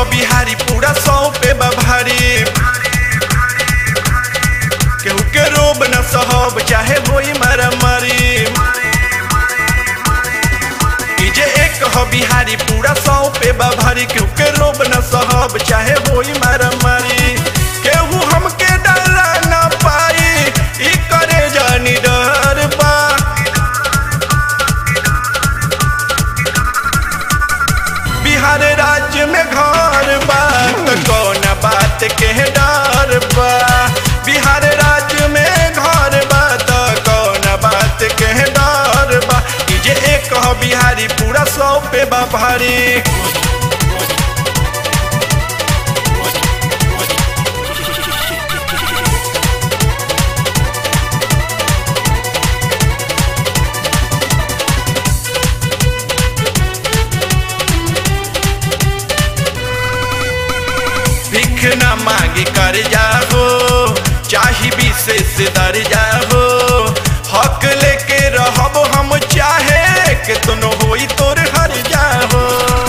बिहारी पूरा सौ पे बा भारी केहू के रोब न सहब चाहे होई मारा मारी ई जे एक ह बिहारी पूरा सौ पे बा भारी केहू के रोब न सहब चाहे होई मारा मारी केहू हमके डरा न पाई ई करे जानी डर बा बिहार राज्य में घर बा त कौन बात के डर बा बिहार राज्य में घर बा त कौन बात के डर बा ई जे एक ह बिहारी पूरा सौ पे बा भारी भिख न मांगी कर जाहो चाही विशेष दर जाहो हक लेके रहब हम चाहे के तुनो होई तोर हर जाहो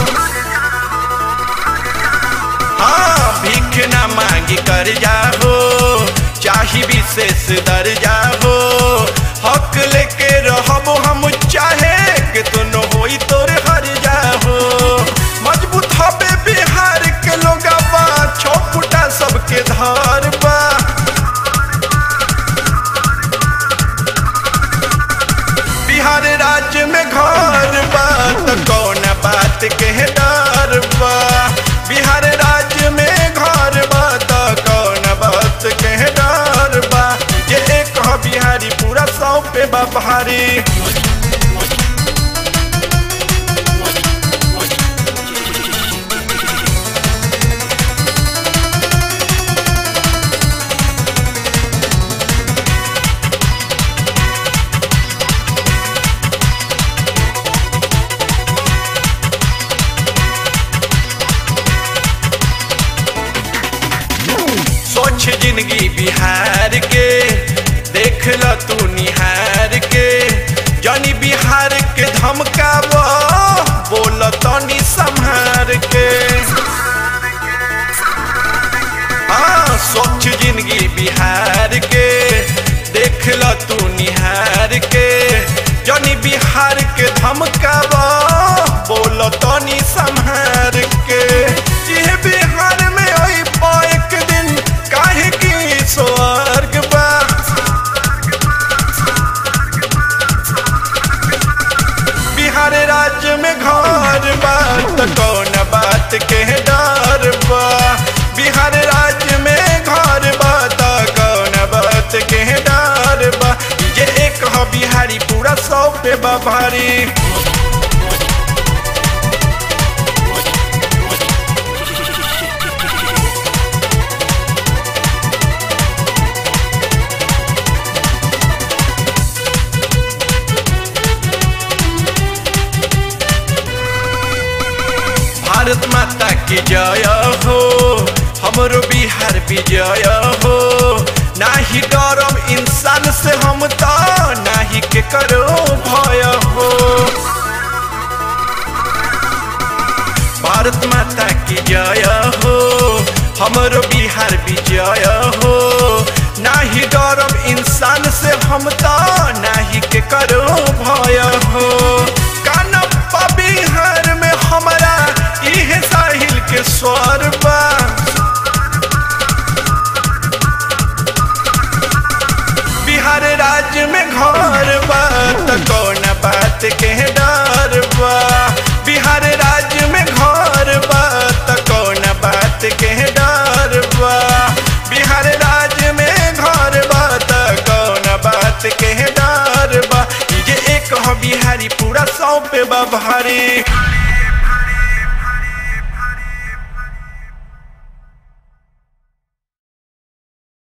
हाँ भिख न मांगी कर जाहो चाही विशेष दर जाहो हक लेके रहब हम चाहे के तुनो होई तोर हर जाहो मजबूत हबे बिहार के लोगा बा छो फुटा सबके धार बा बिहार राज्य में घर बा त कौन बात के डर बा बिहार राज्य में घर बा त कौन बात के डर बा ये एक ह बिहारी पूरा सौ पे बा भारी सोच जिंदगी बिहार के देख ल तू निहार के जानी बिहार के धमकाव बोल तनी संहार के हाँ सोच जिंदगी बिहार के देख ल तू निहार के जानी बिहार के धमकाव बोल तनी संहार के ये बिहार में आई एक दिन काहे की स्वर्ग बा बिहार राज्य में घर बा त कौन बात के डर बा बिहार राज्य में घर बा त कौन बात के डर बा ये एक ह बिहारी पूरा सौ पे बा भारी भारत माता की जय हो हमरो बिहार विजय हो नाही डरम इंसान से हम तो नाही के करो भय हो भारत माता की जय हो हमरो बिहार विजय हो नाही डरम इंसान से हम तो नाही के करो भय हो कानप्पा बिहार में हमारा इहे साहिल के स्वर बा बिहार राज्य में घर बा त कौन बात के डर बा बिहार राज्य में घर बा त कौन बात के डर बा बिहार राज्य में घर बा त कौन बात के डर बा ये एक ह बिहारी पूरा सौ पे बा भारी